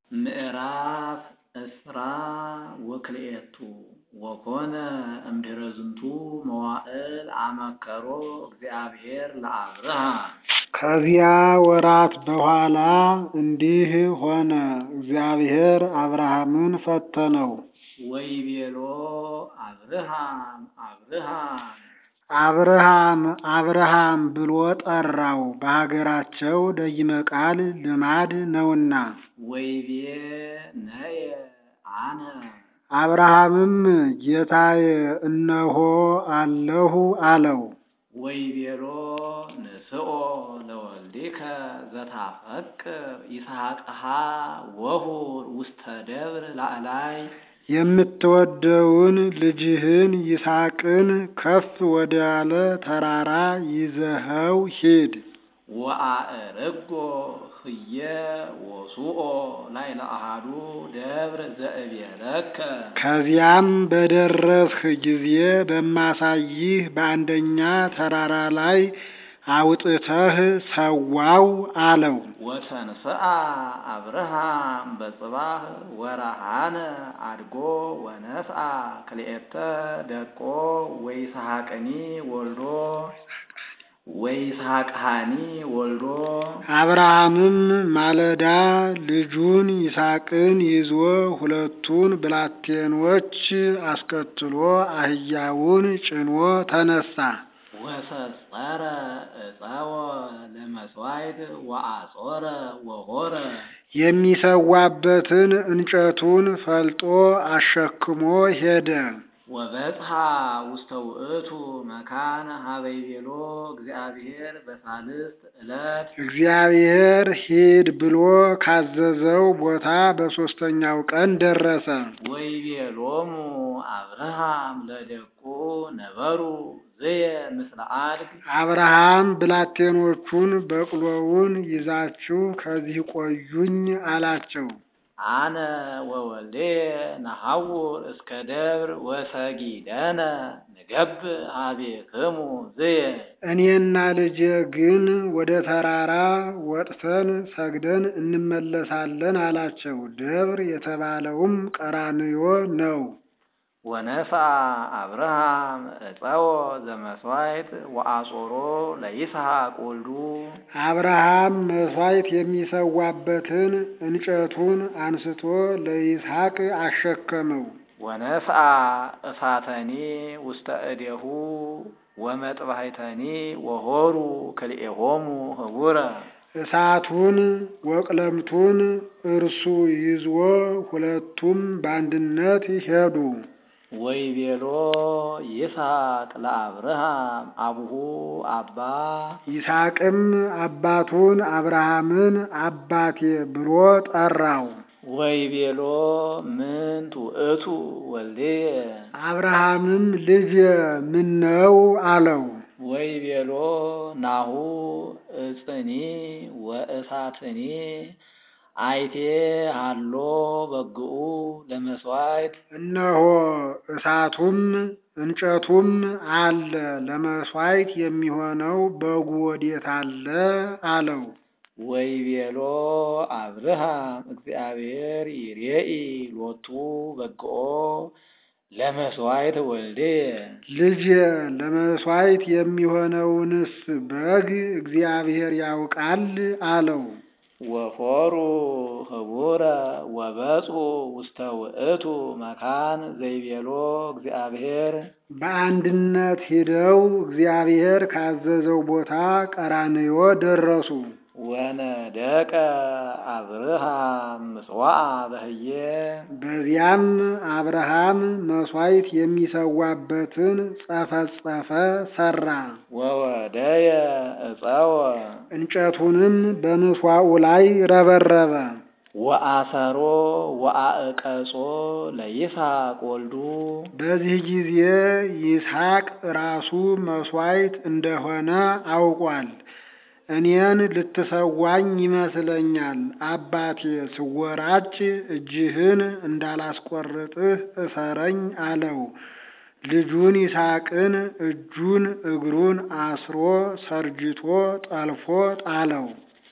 ምዕራፍ እስራ ወክልኤቱ ወኮነ እምድኅረ ዝንቱ መዋዕል አመከሮ እግዚአብሔር ለአብርሃም። ከዚያ ወራት በኋላ እንዲህ ሆነ፣ እግዚአብሔር አብርሃምን ፈተነው። ወይቤሎ አብርሃም አብርሃም አብርሃም አብርሃም ብሎ ጠራው፣ በሀገራቸው ደይመ ቃል ልማድ ነውና። ወይቤ ነየ አነ አብርሃምም ጌታዬ እነሆ አለሁ አለው። ወይቤሎ ንስኦ ለወልዲከ ዘታፈቅር ይስሐቅሃ ወሁር ውስተ ደብር ላዕላይ የምትወደውን ልጅህን ይስሐቅን ከፍ ወዳለ ተራራ ይዘኸው ሂድ። ወአዕርጎ ህየ ወሱኦ ላዕለ አሐዱ ደብር ዘእቤለከ ከዚያም በደረስህ ጊዜ በማሳይህ በአንደኛ ተራራ ላይ አውጥተህ ሰዋው አለው። ወተንስአ አብርሃም በጽባህ ወረሃነ አድጎ ወነስአ ክልኤተ ደቆ ወይስሐቅኒ ወልዶ ወይስሐቅሃኒ ወልዶ አብርሃምም ማለዳ ልጁን ይስሐቅን ይዞ ሁለቱን ብላቴኖች አስከትሎ አህያውን ጭኖ ተነሳ። ወሰጸረ ዕፀወ ለመሥዋዕት ወአጾረ ወሖረ የሚሰዋበትን እንጨቱን ፈልጦ አሸክሞ ሄደ። ወበጽሐ ውስተ ውእቱ መካን ሀበ ይቤሎ እግዚአብሔር በሳልስት ዕለት እግዚአብሔር ሂድ ብሎ ካዘዘው ቦታ በሦስተኛው ቀን ደረሰ። ወይቤሎሙ አብርሃም ለደቁ ነበሩ ዝየ ምስለ አድግ አብርሃም ብላቴኖቹን በቅሎውን ይዛችሁ ከዚህ ቆዩኝ አላቸው። አነ ወወልዴ ነሐውር እስከ ደብር ወሰጊደነ ንገብ ሀቤክሙ ዝየ እኔና ልጄ ግን ወደ ተራራ ወጥተን ሰግደን እንመለሳለን አላቸው። ደብር የተባለውም ቀራንዮ ነው። ወነስአ አብርሃም ዕፀወ ዘመሥዋዕት ወአጾሮ ለይስሐቅ ወልዱ አብርሃም መሥዋዕት የሚሰዋበትን እንጨቱን አንስቶ ለይስሐቅ አሸከመው። ወነስአ እሳተኒ ውስተ እዴሁ ወመጥባሕተኒ ወሖሩ ክልኤሆሙ ህቡረ እሳቱን ወቅለምቱን እርሱ ይዞ ሁለቱም በአንድነት ሄዱ። ወይቤሎ ይስሐቅ ለአብርሃም አቡሁ አባ ይስሐቅም አባቱን አብርሃምን አባቴ ብሎ ጠራው። ወይቤሎ ምንት ውእቱ ወልድየ አብርሃምም ልጄ ምነው አለው። ወይቤሎ ናሁ እፅኒ ወእሳትኒ አይቴ ሃሎ በግኡ ለመሥዋዕት እነሆ እሳቱም እንጨቱም አለ፣ ለመሥዋዕት የሚሆነው በጉ ወዴት አለ አለው። ወይቤሎ አብርሃም እግዚአብሔር ይሬኢ ሎቱ በግኦ ለመሥዋዕት ወልድየ ልጄ ለመሥዋዕት የሚሆነውንስ በግ እግዚአብሔር ያውቃል አለው። ወሖሩ ህቡረ ወበጽሑ ውስተ ውእቱ መካን ዘይቤሎ እግዚአብሔር በአንድነት ሂደው እግዚአብሔር ካዘዘው ቦታ ቀራንዮ ደረሱ። ወነደቀ አብርሃም ምጽዋዕ በህየ በዚያም አብርሃም መሥዋዕት የሚሰዋበትን ጸፈጸፈ ሰራ። ወወደየ ዕፀወ እንጨቱንም በምስዋዑ ላይ ረበረበ። ወአሰሮ ወአዕቀጾ ለይስሐቅ ወልዱ በዚህ ጊዜ ይስሐቅ ራሱ መሥዋዕት እንደሆነ አውቋል። እኔን ልትሰዋኝ ይመስለኛል። አባቴ ስወራጭ እጅህን እንዳላስቆርጥህ እሰረኝ አለው። ልጁን ይስሐቅን እጁን እግሩን አስሮ ሰርጅቶ ጠልፎ ጣለው።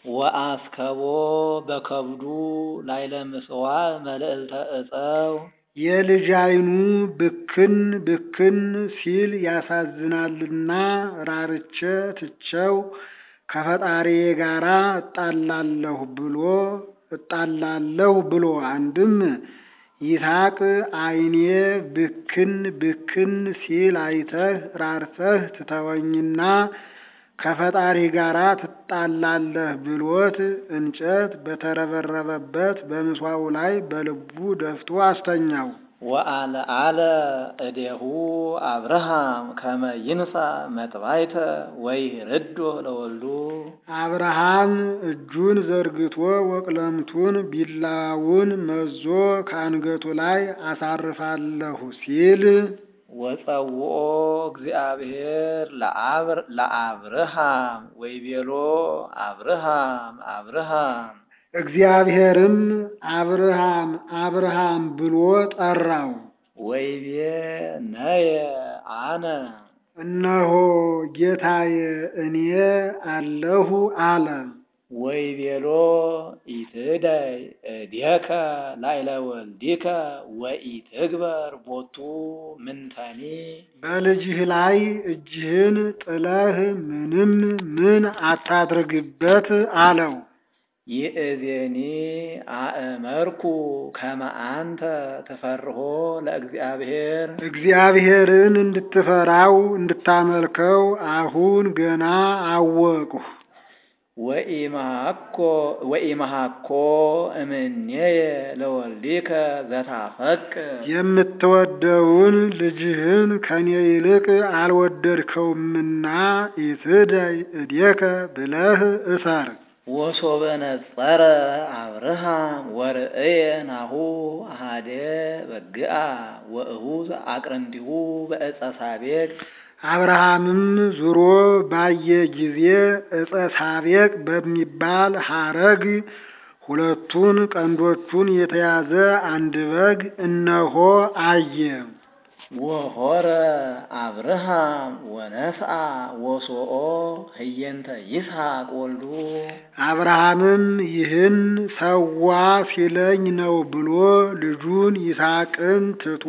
ወአስከቦ በከብዱ ላይለ ምጽዋዕ መልዕልተ ዕፀው የልጅ ዓይኑ ብክን ብክን ሲል ያሳዝናልና ራርቼ ትቸው ከፈጣሪዬ ጋራ እጣላለሁ ብሎ እጣላለሁ ብሎ አንድም ይስሐቅ ዓይኔ ብክን ብክን ሲል አይተህ ራርተህ ትተወኝና ከፈጣሪ ጋራ ትጣላለህ ብሎት እንጨት በተረበረበበት በምስዋው ላይ በልቡ ደፍቶ አስተኛው። ወአልዓለ እዴሁ አብርሃም ከመ ይንሣ መጥባይተ ወይርዶ ለወልዱ አብርሃም እጁን ዘርግቶ ወቅለምቱን ቢላውን መዞ ከአንገቱ ላይ አሳርፋለሁ ሲል ወጸውኦ እግዚአብሔር ለአብርሃም ወይቤሎ አብርሃም አብርሃም እግዚአብሔርም አብርሃም አብርሃም ብሎ ጠራው። ወይቤ ነየ አነ እነሆ ጌታዬ እኔ አለሁ አለ። ወይቤሎ ኢትደይ እዴከ ላዕለ ወልዲከ ወኢትግበር ቦቱ ምንተኒ በልጅህ ላይ እጅህን ጥለህ ምንም ምን አታድርግበት አለው። ይእዜኒ አእመርኩ ከመ አንተ ትፈርሆ ለእግዚአብሔር እግዚአብሔርን እንድትፈራው እንድታመልከው አሁን ገና አወቅሁ። ወኢመሃኮ እምኔየ ለወልዲከ ዘታፈቅር የምትወደውን ልጅህን ከኔ ይልቅ አልወደድከውምና ኢትደይ እዴከ ብለህ እሰር። ወሶበ ነጸረ አብርሃም ወርእየ ናሁ አሃደ በግአ ወእሁዝ አቅርንቲሁ በዕፀ ሳቤቅ አብርሃምም ዙሮ ባየ ጊዜ ዕፀ ሳቤቅ በሚባል ሐረግ ሁለቱን ቀንዶቹን የተያዘ አንድ በግ እነሆ አየ። ወሆረ አብርሃም ወነስአ ወሶኦ ህየንተ ይስሐቅ ወልዱ አብርሃምም ይህን ሰዋ ሲለኝ ነው ብሎ ልጁን ይስሐቅን ትቶ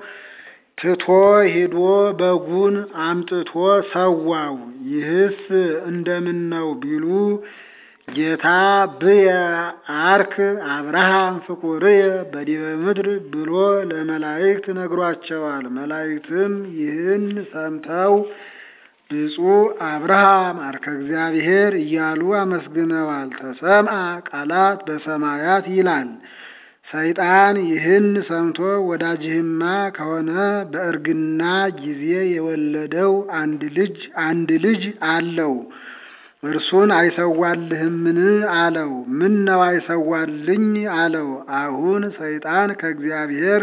ትቶ ሂዶ በጉን አምጥቶ ሰዋው። ይህስ እንደምን ነው ቢሉ ጌታ ብየ አርክ አብርሃም ፍቁርየ በዲበ ምድር ብሎ ለመላእክት ነግሯቸዋል። መላእክትም ይህን ሰምተው ብፁዕ አብርሃም አርከ እግዚአብሔር እያሉ አመስግነዋል። ተሰምአ ቃላት በሰማያት ይላል። ሰይጣን ይህን ሰምቶ ወዳጅህማ ከሆነ በእርግና ጊዜ የወለደው አንድ ልጅ አንድ ልጅ አለው እርሱን አይሰዋልህምን? አለው። ምን ነው አይሰዋልኝ? አለው። አሁን ሰይጣን ከእግዚአብሔር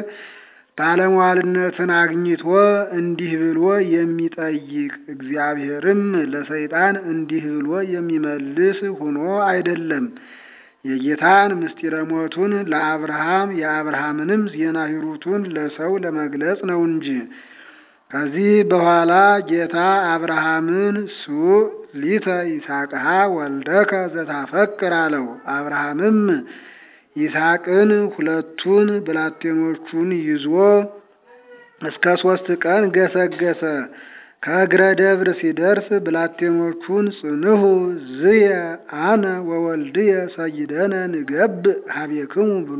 ባለሟልነትን አግኝቶ እንዲህ ብሎ የሚጠይቅ እግዚአብሔርም ለሰይጣን እንዲህ ብሎ የሚመልስ ሆኖ አይደለም። የጌታን ምስጢረ ሞቱን ለአብርሃም የአብርሃምንም ዜና ሂሩቱን ለሰው ለመግለጽ ነው እንጂ። ከዚህ በኋላ ጌታ አብርሃምን ሱእ ሊተ ይስሐቅሃ ወልደከ ዘታፈቅር አለው። አብርሃምም ይስሐቅን ሁለቱን ብላቴኖቹን ይዞ እስከ ሦስት ቀን ገሰገሰ። ከእግረ ደብር ሲደርስ ብላቴኖቹን ጽንሑ ዝየ አነ ወወልድየ ሰይደነ ንገብእ ሀቤክሙ ብሎ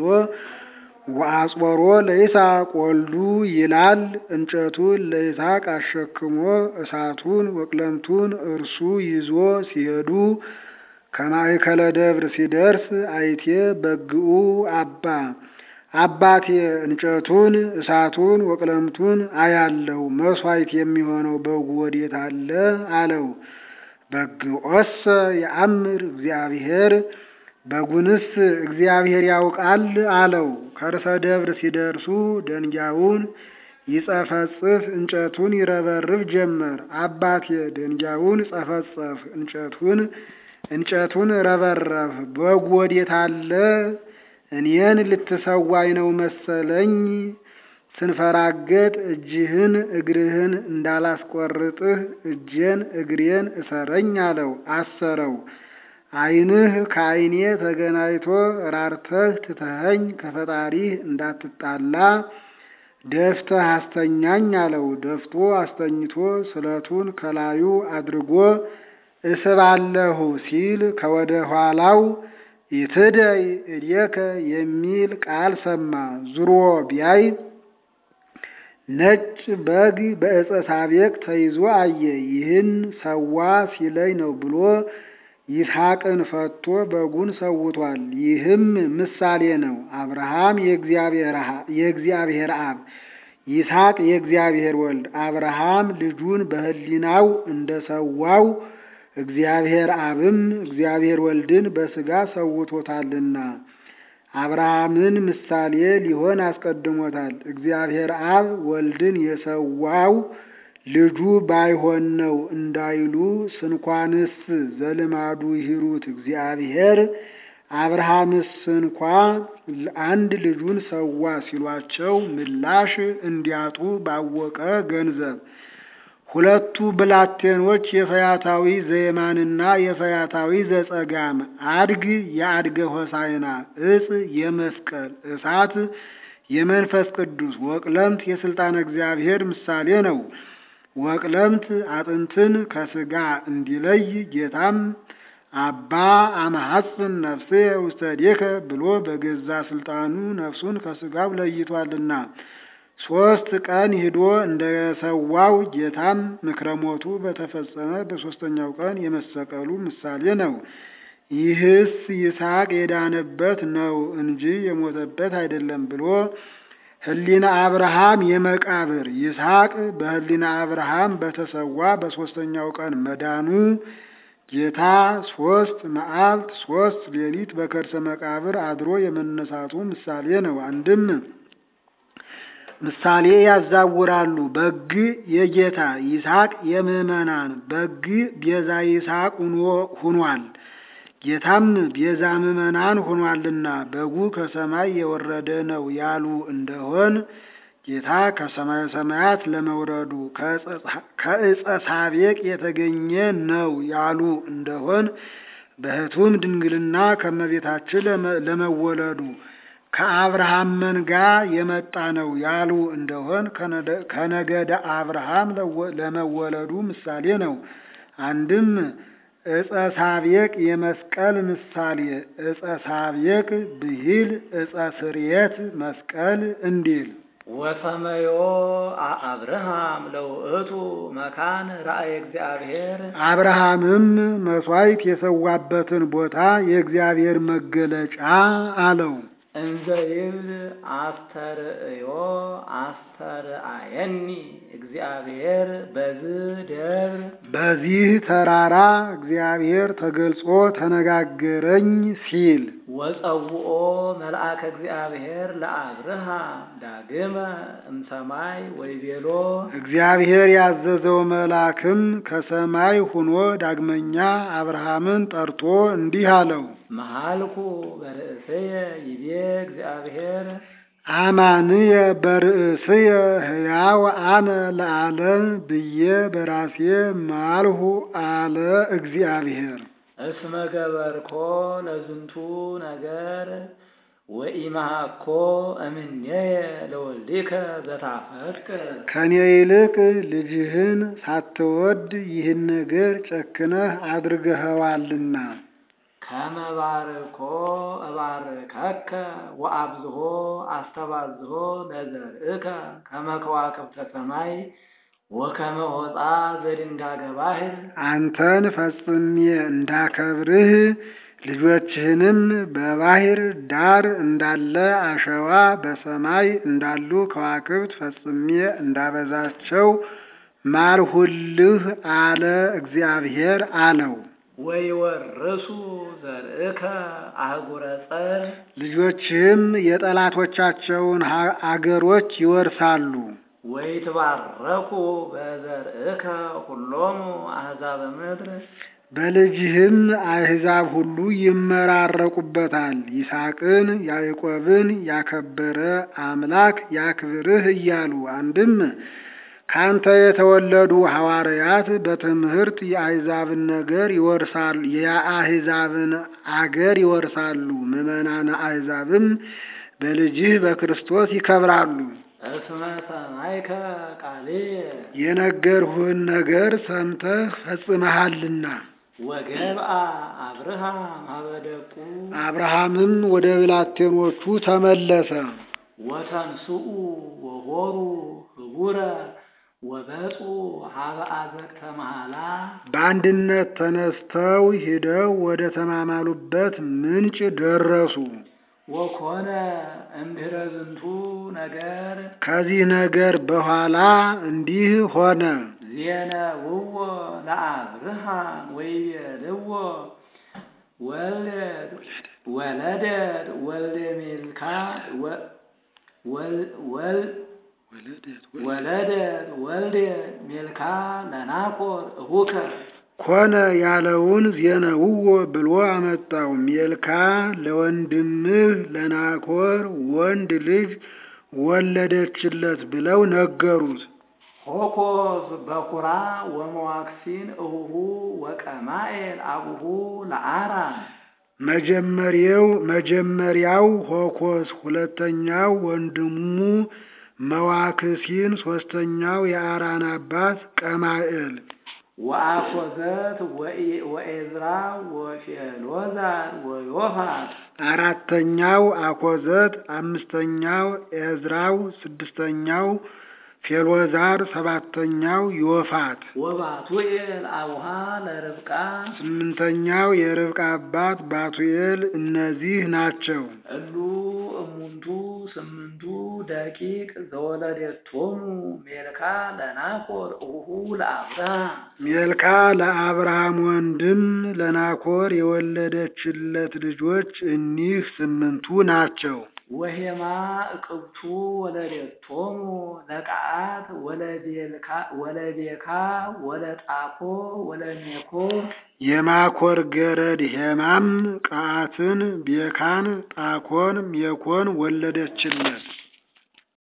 ወአጽበሮ ለይስሐቅ ወልዱ ይላል። እንጨቱን ለይስሐቅ አሸክሞ እሳቱን ወቅለምቱን እርሱ ይዞ ሲሄዱ ከማእከለ ደብር ሲደርስ አይቴ በግኡ አባ አባቴ እንጨቱን እሳቱን ወቅለምቱን አያለው መሥዋዕት የሚሆነው በጉ ወዴት አለ? አለው። በግዖሰ የአምር እግዚአብሔር በጉንስ እግዚአብሔር ያውቃል አለው። ከርሰ ደብር ሲደርሱ ደንጊያውን ይጸፈጽፍ እንጨቱን ይረበርብ ጀመር። አባቴ ደንጊያውን ጸፈጸፍ እንጨቱን እንጨቱን ረበረብ በጉ ወዴት አለ? እኔን ልትሰዋኝ ነው መሰለኝ። ስንፈራገጥ እጅህን እግርህን እንዳላስቆርጥህ እጄን እግሬን እሰረኝ አለው። አሰረው። ዓይንህ ከዓይኔ ተገናኝቶ ራርተህ ትተኸኝ ከፈጣሪህ እንዳትጣላ ደፍተህ አስተኛኝ አለው። ደፍቶ አስተኝቶ ስለቱን ከላዩ አድርጎ እስባለሁ ሲል ከወደ ኋላው ኢትደይ እዴከ የሚል ቃል ሰማ። ዙሮ ቢያይ ነጭ በግ በዕፀ ሳቤቅ ተይዞ አየ። ይህን ሰዋ ሲለኝ ነው ብሎ ይስሐቅን ፈቶ በጉን ሰውቷል። ይህም ምሳሌ ነው። አብርሃም የእግዚአብሔር አብ፣ ይስሐቅ የእግዚአብሔር ወልድ። አብርሃም ልጁን በሕሊናው እንደሰዋው እግዚአብሔር አብም እግዚአብሔር ወልድን በሥጋ ሰውቶታልና አብርሃምን ምሳሌ ሊሆን አስቀድሞታል። እግዚአብሔር አብ ወልድን የሰዋው ልጁ ባይሆን ነው እንዳይሉ ስንኳንስ ዘልማዱ ይሂሩት እግዚአብሔር አብርሃምስ እንኳ አንድ ልጁን ሰዋ ሲሏቸው ምላሽ እንዲያጡ ባወቀ ገንዘብ ሁለቱ ብላቴኖች የፈያታዊ ዘየማንና የፈያታዊ ዘጸጋም አድግ የአድገ ሆሳይና እጽ የመስቀል እሳት የመንፈስ ቅዱስ ወቅለምት የስልጣነ እግዚአብሔር ምሳሌ ነው። ወቅለምት አጥንትን ከስጋ እንዲለይ ጌታም አባ አማሐፅን ነፍሴ ውስተ እዴከ ብሎ በገዛ ስልጣኑ ነፍሱን ከስጋው ለይቷልና ሶስት ቀን ሂዶ እንደሰዋው ጌታም ምክረ ሞቱ በተፈጸመ በሶስተኛው ቀን የመሰቀሉ ምሳሌ ነው። ይህስ ይስሐቅ የዳነበት ነው እንጂ የሞተበት አይደለም ብሎ ሕሊና አብርሃም የመቃብር ይስሐቅ በሕሊና አብርሃም በተሰዋ በሶስተኛው ቀን መዳኑ ጌታ ሶስት መዓልት ሶስት ሌሊት በከርሰ መቃብር አድሮ የመነሳቱ ምሳሌ ነው። አንድም ምሳሌ ያዛውራሉ። በግ የጌታ ይስሐቅ የምዕመናን በግ ቤዛ ይስሐቅ ሁኗል። ጌታም ቤዛ ምዕመናን ሆኗልና በጉ ከሰማይ የወረደ ነው ያሉ እንደሆን ጌታ ከሰማየ ሰማያት ለመውረዱ ከዕፀ ሳቤቅ የተገኘ ነው ያሉ እንደሆን በሕቱም ድንግልና ከመቤታችን ለመወለዱ ከአብርሃም መንጋ የመጣ ነው ያሉ እንደሆን ከነገደ አብርሃም ለመወለዱ ምሳሌ ነው። አንድም ዕፀ ሳቤቅ የመስቀል ምሳሌ ዕፀ ሳቤቅ ብሂል ዕፀ ስርየት መስቀል እንዲል ወሰመዮ አብርሃም ለውእቱ መካን ራእየ እግዚአብሔር አብርሃምም መሥዋዕት የሰዋበትን ቦታ የእግዚአብሔር መገለጫ አለው። እንዘ ይብል አስተርእዮ አስተርአየኒ እግዚአብሔር በዝህ ደብር በዚህ ተራራ እግዚአብሔር ተገልጾ ተነጋገረኝ ሲል ወጸውኦ መልአከ እግዚአብሔር ለአብርሃም ዳግመ እምሰማይ ወይቤሎ እግዚአብሔር ያዘዘው መልአክም ከሰማይ ሁኖ ዳግመኛ አብርሃምን ጠርቶ እንዲህ አለው። መሃልኩ በርእስየ ይቤ እግዚአብሔር አማንየ በርእስየ ሕያው አነ ለዓለም ብዬ በራሴ ማልሁ አለ እግዚአብሔር። እስመ ገበርኮ ለዝንቱ ነገር ወኢመሃኮ እምኔየ ለወልዲከ ዘታፈቅር ከኔ ይልቅ ልጅህን ሳትወድ ይህን ነገር ጨክነህ አድርገኸዋልና ከመባርኮ እባርከከ ወአብዝሆ አስተባዝሆ ለዘርእከ ከመ ከዋክብተ ሰማይ ወከመ ሆፃ ዘድንጋገ ባሕር አንተን ፈጽሜ እንዳከብርህ ልጆችህንም በባሕር ዳር እንዳለ አሸዋ በሰማይ እንዳሉ ከዋክብት ፈጽሜ እንዳበዛቸው ማልሁልህ አለ እግዚአብሔር አለው። ወይወርሱ ዘርእከ አህጉረ ጸር ልጆችህም የጠላቶቻቸውን አገሮች ይወርሳሉ። ወይትባረኩ በዘርእከ ሁሎሙ አሕዛበ ምድር በልጅህም አሕዛብ ሁሉ ይመራረቁበታል። ይስሐቅን ያዕቆብን ያከበረ አምላክ ያክብርህ እያሉ አንድም ካንተ የተወለዱ ሐዋርያት በትምህርት የአሕዛብን ነገር ይወርሳሉ የአሕዛብን አገር ይወርሳሉ። ምዕመናነ አሕዛብም በልጅህ በክርስቶስ ይከብራሉ። እስመ ሰማይከ ቃሌ የነገርሁህን ነገር ሰምተህ ፈጽመሃልና። ወገብአ አብርሃም ሀበደቁ አብርሃምም ወደ ብላቴኖቹ ተመለሰ። ወተንስኡ ወሆሩ ህቡረ ወበጹ ሀበ አዘቅተ መሃላ በአንድነት ተነስተው ሂደው ወደ ተማማሉበት ምንጭ ደረሱ። ወኮነ እምድኅረ ዝንቱ ነገር ከዚህ ነገር በኋላ እንዲህ ሆነ። ዜነውዎ ለአብርሃም ወይቤልዎ ወልድ ወለደት ወልደ ሚልካ ወ- ወል- ወል- ወለደት ወልደ ሚልካ ለናኮር እሁከ ኮነ ያለውን ዜነውዎ ብሎ አመጣው። ሜልካ ለወንድምህ ለናኮር ወንድ ልጅ ወለደችለት ብለው ነገሩት። ሆኮስ በኩራ ወመዋክሲን እሁሁ ወቀማኤል አቡሁ ለአራም መጀመሪያው መጀመሪያው ሆኮስ፣ ሁለተኛው ወንድሙ መዋክሲን፣ ሶስተኛው የአራን አባት ቀማኤል። ወአኮዘት ወኢ- ወኤዝራ ወፌሎዛር ወዮፋት አራተኛው አኮዘት፣ አምስተኛው ኤዝራው፣ ስድስተኛው ፌሎዛር፣ ሰባተኛው ዮፋት፣ ወባቱኤል አቡሃ ለርብቃ ስምንተኛው የርብቃ አባት ባቱኤል። እነዚህ ናቸው። እሉ እሙንቱ ስምንቱ ደቂቅ ዘወለደቶሙ ሜልካ ለናኮር እሁሁ ለአብርሃም ሜልካ ለአብርሃም ወንድም ለናኮር የወለደችለት ልጆች እኒህ ስምንቱ ናቸው። ወሄማ እቅብቱ ወለደቶሙ ለቃአት ወለቤልካ ወለቤካ ወለጣኮ ወለሜኮ የማኮር ገረድ ሄማም ቃአትን፣ ቤካን፣ ጣኮን፣ ሜኮን ወለደችለት።